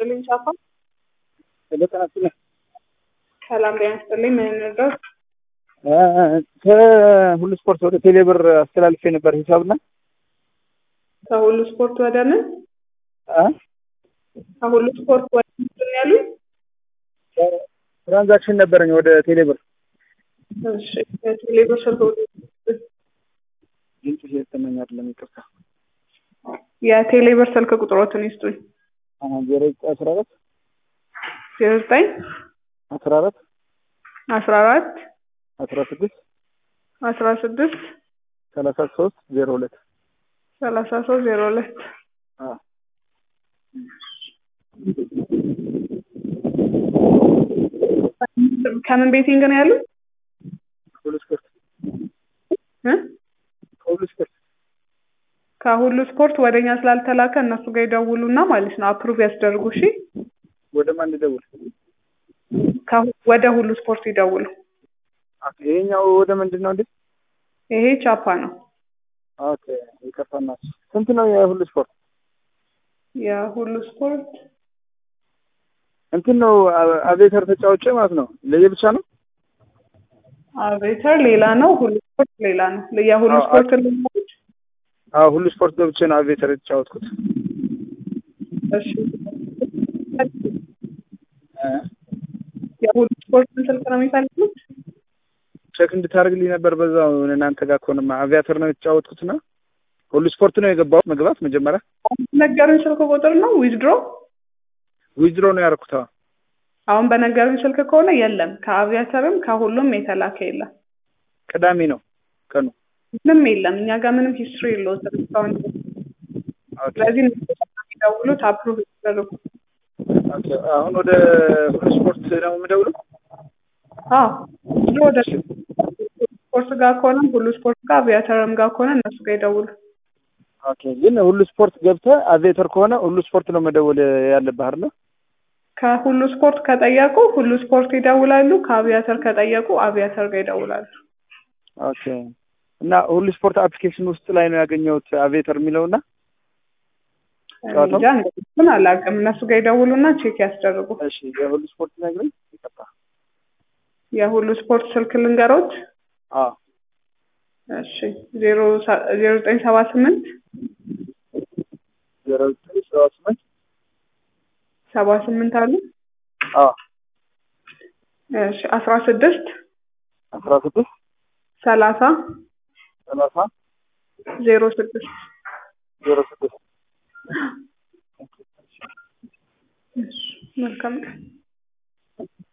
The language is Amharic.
ይስጥልኝ ቻፋ። በጤና ይስጥልኝ። ሰላም ጤና ይስጥልኝ። ምን እንርዳው? ከሁሉ ስፖርት ወደ ቴሌብር አስተላልፌ ነበር ሂሳብና ከሁሉ ስፖርት ወደ ምን? አ? ከሁሉ ስፖርት ወደ ምንድን ነው ያሉኝ? ትራንዛክሽን ነበረኝ ወደ ቴሌብር እሺ ቴሌብር ስልክ ድምጽ እየተሰማኝ አይደለም፣ ይቅርታ። የቴሌብር ስልክ ቁጥሮትን ይስጡኝ። ዜሮ አስራ አራት ዜሮ ዘጠኝ አስራ አራት አስራ አራት አስራ ስድስት አስራ ስድስት ሰላሳ ሶስት ዜሮ ሁለት ሰላሳ ሶስት ዜሮ ሁለት ከምን ቤቲንግ ነው ያሉት? ሁሉ ስፖርት እ? ከሁሉ ስፖርት ከሁሉ ስፖርት ወደኛ ስላልተላከ እነሱ ጋር ይደውሉና ማለት ነው አፕሩቭ ያስደርጉ። እሺ ወደ ማን ልደውል? ከሁ- ወደ ሁሉ ስፖርት ይደውሉ። ኦኬ፣ ይሄኛው ወደ ምንድን ነው እንዴ? ይሄ ቻፓ ነው። ኦኬ፣ ይቅርታና ስንት ነው የሁሉ ስፖርት? የሁሉ ስፖርት እንትን ነው አ- አቬተር ተጫውቼ ማለት ነው። ለየብቻ ነው አቬተር ሌላ ነው፣ ሁሉ ስፖርት ሌላ ነው። የሁሉ አዎ፣ ስፖርት ልንገርሽ? አዎ፣ ሁሉ ስፖርት ገብቼ ነው አቬተር የተጫወትኩት። እሺ እ? የሁሉ ስፖርትን ስልክ ነው የሚፈልጉት? ቼክ እንድታደርግልኝ ነበር በዛው እናንተ ጋር ከሆነማ አቪያተር ነው የተጫወትኩትና ሁሉ ስፖርት ነው የገባሁት መግባት መጀመሪያ ነገሩኝ ስልክ ቁጥር ነው ዊዝድሮ ዊዝድሮ ነው ያደረኩት። አዎ። አሁን በነገሩኝ ስልክ ከሆነ የለም። ከአቪያተርም ከሁሉም የተላከ የለም። ቅዳሜ ነው ቀኑ። ምንም የለም። እኛ ጋር ምንም ሂስትሪ የለውም እስካሁን ድረስ። ኦኬ፣ ስለዚህ የሚደውሉት አፕሩቭ ይደረጉ። ኦኬ። አሁን ወደ ሁሉ ስፖርት ነው የምደውለው። አዎ ዊዝድሮ ወደ ስፖርት ጋር ከሆነ ሁሉ ስፖርት ጋር አቪያተርም ጋር ከሆነ እነሱ ጋር ይደውሉ። ኦኬ። ግን ሁሉ ስፖርት ገብተህ አቬተር ከሆነ ሁሉ ስፖርት ነው መደወል ያለብህ አይደል? ከሁሉ ስፖርት ከጠየቁ ሁሉ ስፖርት ይደውላሉ። ከአቪያተር ከጠየቁ አቪያተር ጋር ይደውላሉ። ኦኬ። እና ሁሉ ስፖርት አፕሊኬሽን ውስጥ ላይ ነው ያገኘሁት አቬተር የሚለውና ጨዋታው? እንጃ እንግዲህ እሱን አላውቅም። እነሱ ጋር ይደውሉና ቼክ ያስደርጉ። እሺ፣ የሁሉ ስፖርት ነግረኝ። ይቀጣ። የሁሉ ስፖርት ስልክ ልንገሮት? አዎ፣ እሺ ዜሮ ሰ- ዜሮ ዘጠኝ ሰባ ስምንት ዜሮ ዘጠኝ ሰባ ስምንት ሰባ ስምንት አሉ። አዎ፣ እሺ አስራ ስድስት አስራ ስድስት ሰላሳ ሰላሳ ዜሮ ስድስት ዜሮ ስድስት እሺ መልካም ቀን።